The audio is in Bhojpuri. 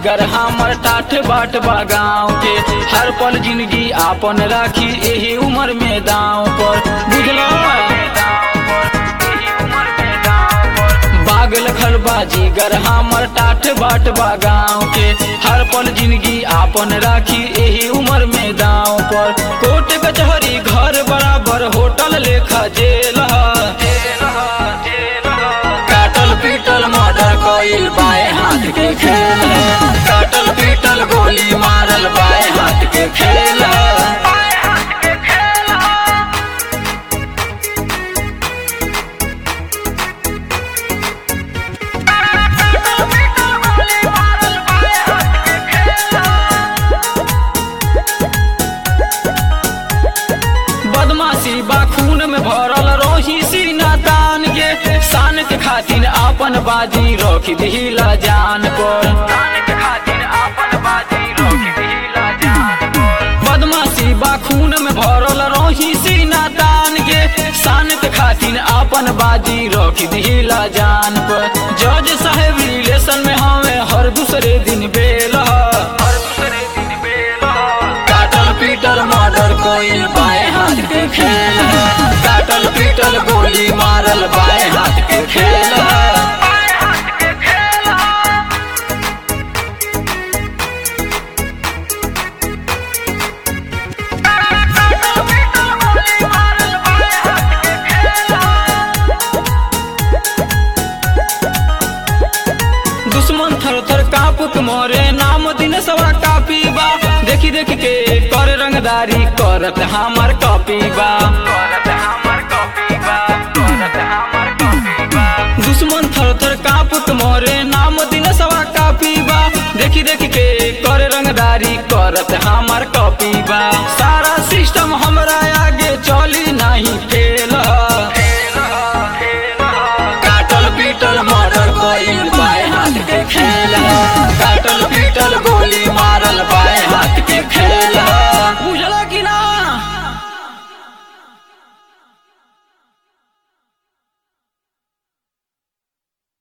जिगर हमर टाठ बाट बा गाँव के हर पल जिंदगी आपन राखी एही उम्र में दाव पर बुझलो बागल खरबा जिगर हमर टाठ बाट बा गाँव के हर पल जिंदगी आपन राखी एही उम्र में दाव पर कोर्ट कचहरी घर बराबर होटल लेखा जेल ह। काटल पीटल मर्डर कइल बाएं हाथ के खेल है। काटल पीटल गोली मारल बाएं हाथ के खेल है। बदमाशी बा खून में भरल रोही सीना तान के शान के खातिर आपन बाजी रख दिला जान पर बदमाशी बा खून में भरल रोही सीना तान के शान के खातिर आपन बाजी रख दिला जान पर जज साहेब रिलेशन में हमें हर दूसरे दिन बेल ह। काटल पीटल मर्डर कोइल बाएं हाथ के खेल है। काटल पीटल गोली मारल बाएं हाथ के खेल है। दुश्मन थर थर कापुक मोरे नाम दिन सवा कापी बा देखी देखी के कर रंगदारी करत हमार कॉपी बा दुश्मन थर थर कापुक मोरे नाम दिन सवा कापी बा देखी देखी के कर रंगदारी करत हमार कॉपी बा सारा सिस्टम हमरा आगे चली नहीं फेल काटल पीटल मर्डर कइल बाएं हाथ के खेल है। काटल पीटल गोली मारल बाएं हाथ के खेल है। बुझला कि